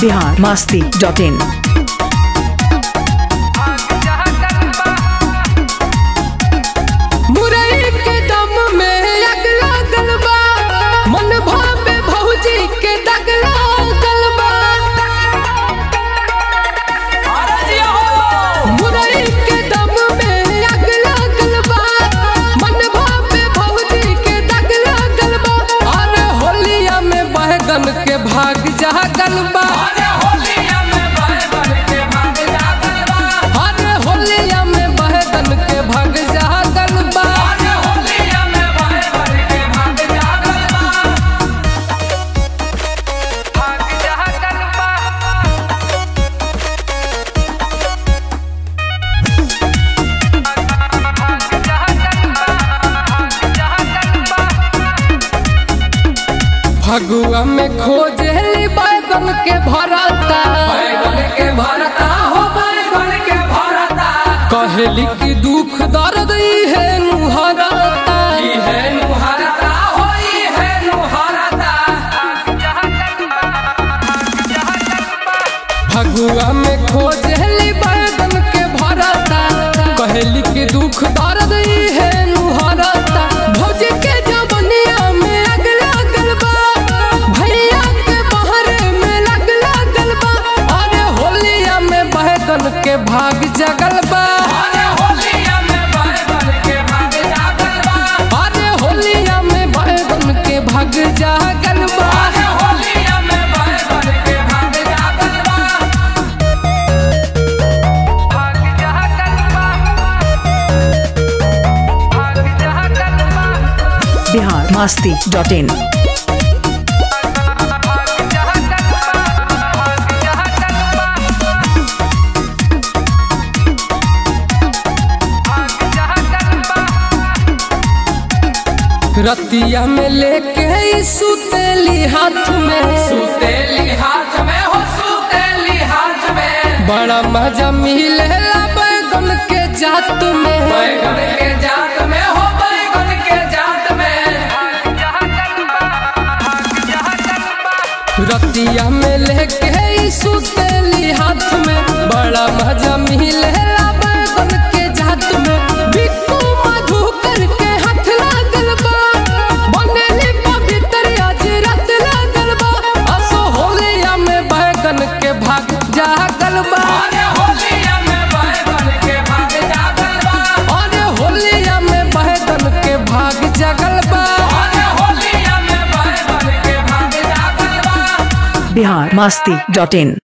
Bihar Masti dot in मुरई के दम में अग लागल बा मन भावे भौजी के दग लागल बा मुरई के दम में अग लागल बा मन भावे भौजी के दग लागल बा अरे होलिया में बहगन के भाग जागल बा अरे होलिया में बहगन के भाग जागल बा फगुआ में खोजेली बैगन के भरता बैगन के भरता हो बैगन के भरता कहेली कि दुख दर्द ई है नुहरता ई है नुहरता हो ई है नुहरता फगुआ में खोजेली बैगन के भरता कहेली कि दुख दर्द ई है नुहरता भौजी के जवनिया में अग लागल बा भैया के बहरे में लग लागल बा अरे होलिया में बैगन के भाग जगल बा अरे होलिया में बैगन के भाग जागल बा अरे होलिया में बैगन के भाग जागल बा अरे होलिया में बैगन के भाग जागल बा बिहार मास्ती डॉट इन रतिया में लेके ई सुतेली हाथ में सुतेली हाथ में हो सुतेली हाथ में बड़ा मजा मिलेला बैगन के जात में बैगन के जात में हो बैगन के जात में रतिया में लेके ई सुतेली हाथ में बड़ा मजा मिलेला बैगन के जात में बिक्कू मधु करके हाथ लागल बा बनेली पवित्र आज रात लागल बा असो होलिया में बैगन के भाग जागल बा अरे होलिया में बैगन के भाग जागल बा अरे होलिया में बैगन के भाग जागल बा अरे होलिया में बैगन के भाग जागल बा बिहार मास्ती डॉट इन